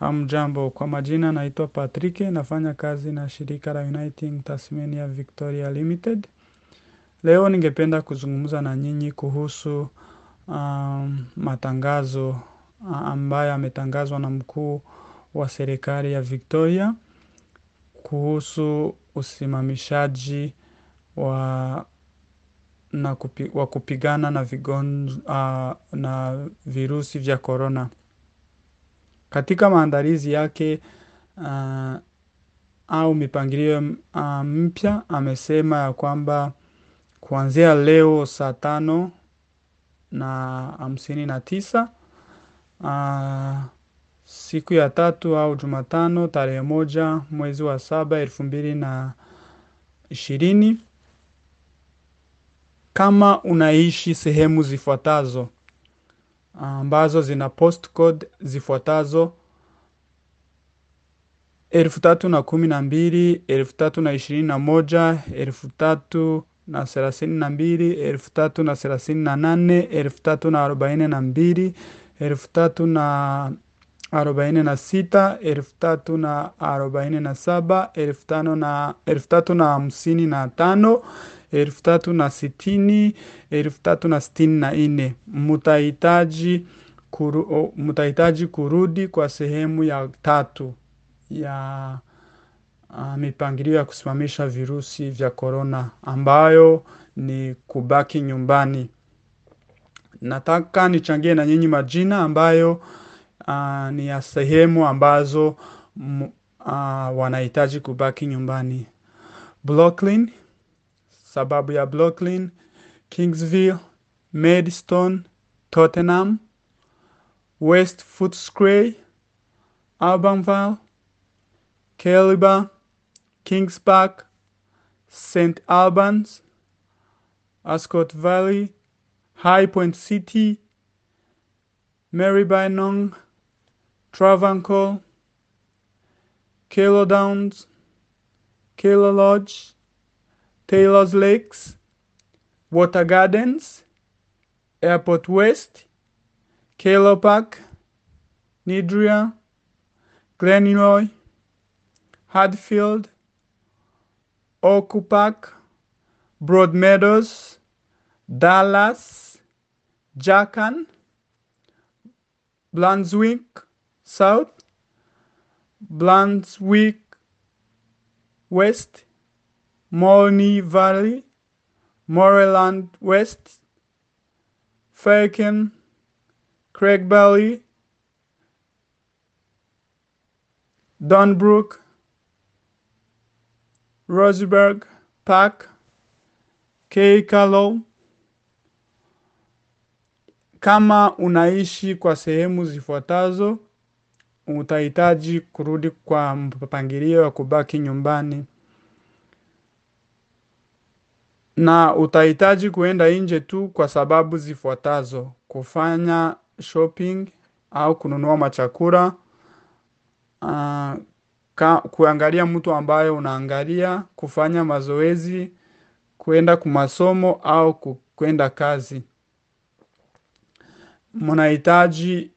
Hamjambo, kwa majina naitwa Patrick, nafanya kazi na shirika la Uniting Tasmania Victoria Limited. Leo ningependa kuzungumza na nyinyi kuhusu um, matangazo ambayo yametangazwa na mkuu wa serikali ya Victoria kuhusu usimamishaji wa na kupi, wa kupigana na, vigon, uh, na virusi vya corona. Katika maandalizi yake uh, au mipangilio uh, mpya amesema ya kwamba kuanzia leo saa tano na hamsini na tisa uh, siku ya tatu au Jumatano tarehe moja mwezi wa saba elfu mbili na ishirini kama unaishi sehemu zifuatazo ambazo zina postcode zifuatazo elfu tatu na kumi na mbili elfu tatu na ishirini na moja elfu tatu na thelathini na mbili elfu tatu na thelathini na nane elfu tatu na arobaini na mbili elfu tatu na arobaini na sita elfu tatu na arobaini na saba elfu tano na elfu tatu na hamsini na tano elfu tatu na sitini elfu tatu na sitini na nne mutahitaji kuru, mutahitaji kurudi kwa sehemu ya tatu ya uh, mipangilio ya kusimamisha virusi vya korona ambayo ni kubaki nyumbani. Nataka nichangie na nyinyi majina ambayo uh, ni ya sehemu ambazo uh, wanahitaji kubaki nyumbani. Brooklyn, sababu ya Brooklyn, Kingsville, Maidstone, Tottenham, West Footscray, Albanville, Kaliba, Kings Park, St. Albans, Ascot Valley, High Point City, Marybyrnong, Travancore, Kilo Downs, Kilo Lodge, Taylor's Lakes, Water Gardens, Airport West, Kilo Park, Nidria, Glenroy, Hadfield, Oak Park, Broadmeadows, Dallas, Jackan, Brunswick South, Brunswick West, Morney Valley, Moreland West, Falcon, Craig Valley, Donbrook, Roseburg Park, Keikalo. Kama unaishi kwa sehemu zifuatazo, utahitaji kurudi kwa mpangilio wa kubaki nyumbani, na utahitaji kuenda nje tu kwa sababu zifuatazo: kufanya shopping au kununua machakula, uh, ka, kuangalia mtu ambaye unaangalia, kufanya mazoezi, kwenda kumasomo au kwenda kazi. Mnahitaji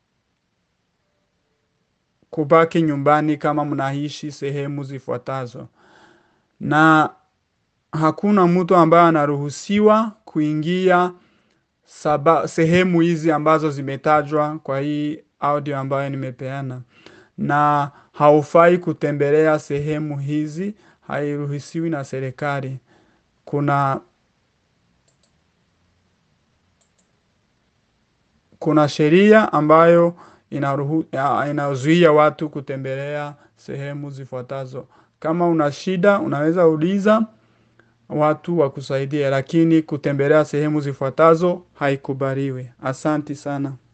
kubaki nyumbani kama mnaishi sehemu zifuatazo, na hakuna mtu ambaye anaruhusiwa kuingia saba, sehemu hizi ambazo zimetajwa kwa hii audio ambayo nimepeana, na haufai kutembelea sehemu hizi, hairuhusiwi na serikali. Kuna kuna sheria ambayo inaruhu, inazuia watu kutembelea sehemu zifuatazo. Kama una shida unaweza uliza watu wakusaidie, lakini kutembelea sehemu zifuatazo haikubaliwi. Asanti sana.